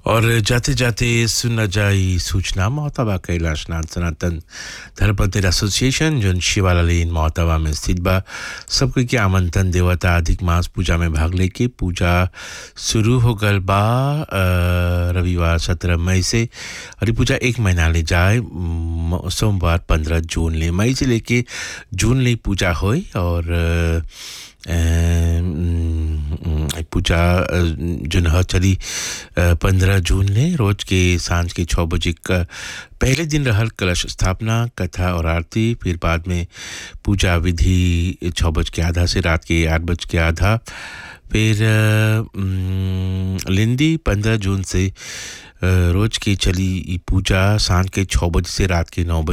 और जाते जाते सुना जाई सूचना मोहतबा कैलाश नाथ सनातन धर्मपतिर एसोसिएशन जोन शिवाला लेन मोहतबा में स्थित बा सबके के आमंत्रण देवता अधिक मास पूजा में भाग लेके पूजा शुरू हो गल बा अ, रविवार सत्रह मई से और ये पूजा एक महीना ले जाए म- सोमवार पंद्रह जून ले मई से लेके जून ले पूजा होई और अ, अम, एक पूजा अ, जोन ह चली पंद्रह जून ले रोज के सांझ के छः बजे का पहले दिन रहल कलश स्थापना कथा और आरती फिर बाद में पूजा विधि छः बज के आधा से रात के आठ बज के आधा फिर अ, अम, लिंडी पंद्रह जून से अ, रोज की चली ई पूजा सांझ के छः बजे से रात के नौ बजे